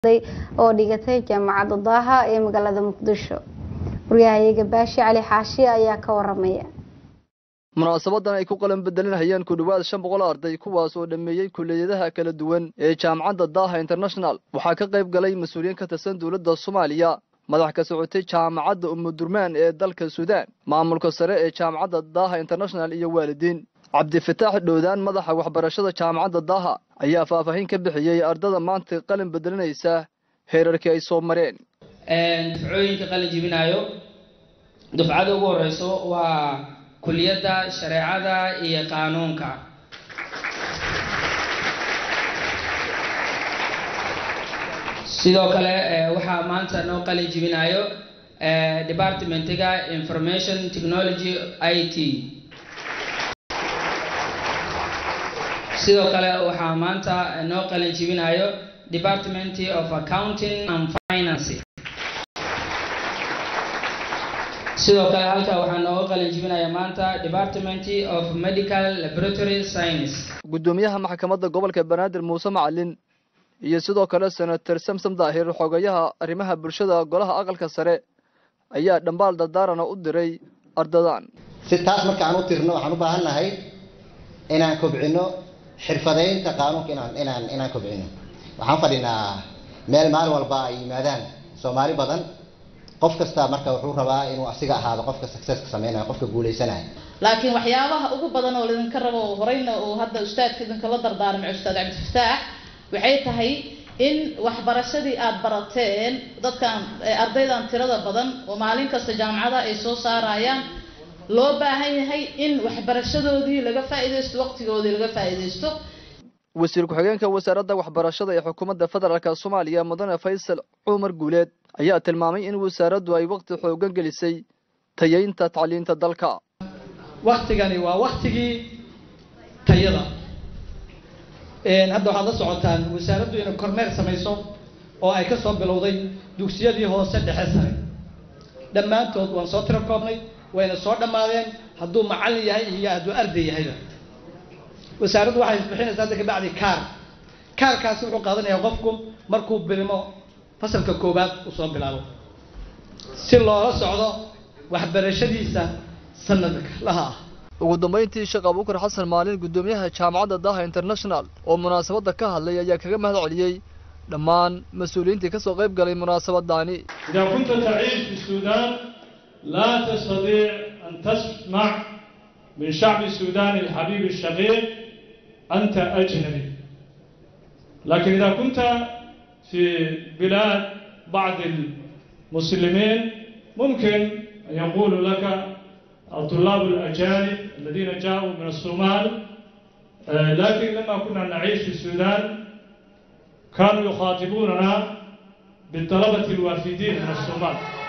oo dhigatay jaamacadda daaha ee magaalada muqdisho waryahayaga baashi cali xaashi ayaa ka waramaya munaasabadan ay ku qalan bedelinayaan ku dhowaad shan boqol arday kuwaas oo dhammeeyey kulliyadaha kala duwan ee jaamacadda daaha international waxaa ka qayb galay mas-uuliyiin ka tirsan dowladda soomaaliya madax ka socotay jaamacadda umudurmaan ee dalka suudaan maamulka sare ee jaamacadda daaha international iyo waalidiin cabdifataax dhowdaan madaxa waxbarashada jaamacadda daaha ayaa faahfaahin ka bixiyey ardada maanta qalin bedelinaysa heerarkii ay soo mareen dufcooyinka qalin jibinayo dufcada ugu horeyso waa kuliyadda shareecada iyo qaanuunka sidoo kale waxaa maanta noo qalin jibinayo departmentiga information technology i t sidoo kale waxaa maanta noo qalin jibinayo department of accounting and finance sidoo kale halka waxaa nooga qalin jibinaya maanta department of medical laboratory science guddoomiyaha maxkamadda gobolka banaadir muuse macalin iyo sidoo kale senator samsom daahir xogayaha arrimaha bulshada golaha aqalka sare ayaa dhambaal dardaarana u diray ardadan si taas marka aan u tirno waxaan u baahan nahay inaan kobcino xirfadeynta qaanuunka inaan inaan inaan kobcino waxaan fadhinaa meel maalin walba ay yimaadaan soomaali badan qof kasta marka wuxuu rabaa inuu asiga ahaado qofka successka sameynaya qofka guuleysanaya laakiin waxyaabaha ugu badan oo laydinka rabo horeyna uu hadda ustaadka idinkala dardaarmay ustaad cabdifataax waxay tahay in waxbarashadii aada barateen dadkan ardaydan tirada badan oo maalin kasta jaamacada ay soo saarayaan loo baahan yahay in waxbarashadoodii laga faa'iidaysto waqtigoodii laga faa'iidaysto wasiir ku-xigeenka wasaaradda waxbarashada ee xukuumadda federaalk soomaaliya mudane faysal cumar guuleed ayaa tilmaamay in wasaaraddu ay waqti xoogan gelisay tayeynta tacliinta dalka waktigani waa waktigii tayada hadda waxaad la socotaan wasaaraddu inay kormeer samayso oo ay ka soo bilowday dugsiyadii hoose dhexe sare dhammaantood waan soo tiro koobnay wayna soo dhammaadeen hadduu macallin yahay iyo hadduu arday yahayba wasaaraddu waxay bixinaysaa hadda kabacdi kaar kaarkaasi wuxuu qaadanayaa qofku markuu bilmo fasalka koowaad uu soo bilaabo si loola socdo waxbarashadiisa sanadka laha ah ugu dambayntii sheekh abuukar xasan maalin guddoomiyaha jaamacadda daaha international oo munaasabadda ka hadlay ayaa kaga mahad celiyey dhammaan mas-uuliyiintii ka soo qayb galay munaasabadaani إذا كنت تعيش في السودان لا تستطيع أن تسمع من شعب السودان الحبيب الشقيق أنت أجنبي لكن إذا كنت في بلاد بعض المسلمين ممكن أن يقولوا لك الطلاب الأجانب الذين جاءوا من الصومال آه، لكن لما كنا نعيش في السودان كانوا يخاطبوننا بالطلبة الوافدين من الصومال